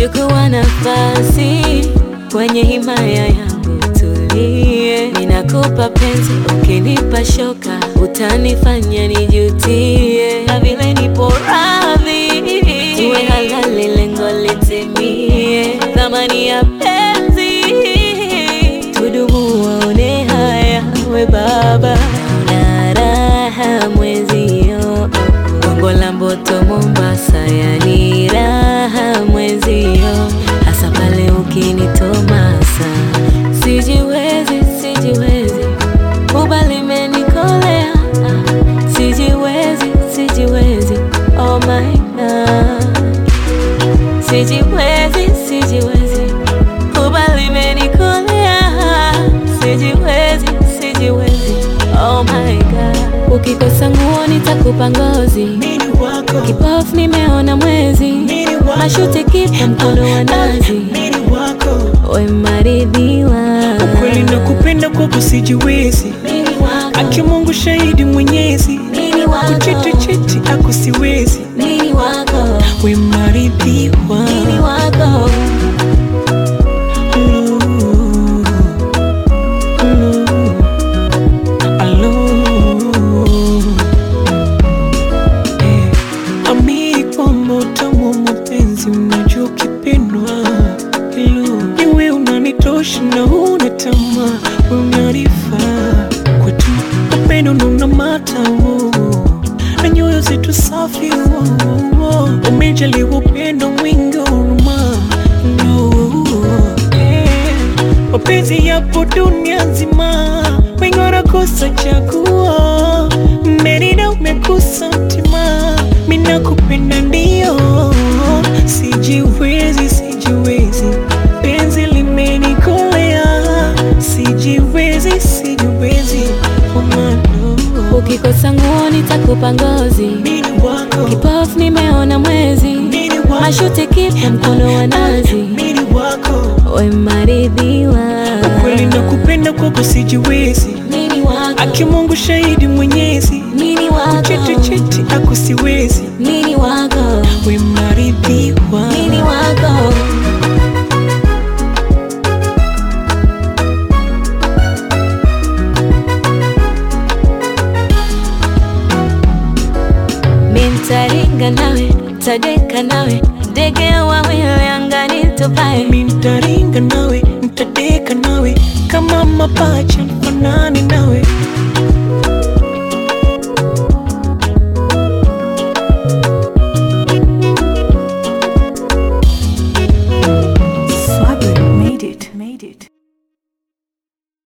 chukua nafasi kwenye himaya yangu, tulie. Ninakupa penzi, ukinipa shoka utanifanya nijutie, na vile nipo radhi tuwe halali, lengo litimie. Thamani ya penzi tudumu, waone haya, we baba na raha mwezio Gongo la Mboto Mombasa, yani raha mwezio, hasa pale ukinitomasa. Sijiwezi, sijiwezi, ubali menikolea. Sijiwezi, sijiwezi, oh my God. Sijiwezi, sijiwezi, ubali menikolea. Sijiwezi, sijiwezi, oh my God. Ukikosa nguo nitakupa ngozi Mini wako, Kipofu nimeona mwezi, mini wako, mashuti kipa mkono wa nazi, mini wako. we maridhiwa. Kweli nakupenda kwako sijiwezi, Mimi wako, aki Mungu shahidi mwenyezi, mimi wako, kuchiti chiti ako siwezi, mimi wako, we maridhiwa. mimi wako. Ooh, ooh, alo. Eh, amini kwamba utamu wa mapenzi unajua ukipendwa. Hello, ni wewe unanitosha na huna tamaa, wewe unanifaa kwetu, upendo na una matamu na nyoyo zetu safi, oh, oh, oh. umejaliwa upendo mwingi wa huruma no, eh. mapenzi yapo dunia nzima, wengi wanakosa chaguo, merida umekosa mtima, mina kupenda ndio, sijiwezi, sijiwezi, penzi limenikolea, sijiwezi, sijiwezi, oh my love. Ukikosa nguo nitakupa ngozi, Mini wako, kipofu nimeona mwezi, mini wako, mashuti kipa mkono wa nazi, mini wako, we maridhiwa. kweli nakupenda kwako sijiwezi, Mimi wako, aki Mungu shahidi mwenyezi, mimi wako, chiti chiti ako siwezi, mimi wako, we maridhiwa. mimi wako. Mintaringa nawe, tadeka nawe, ndege wawili angani tupae. Mimi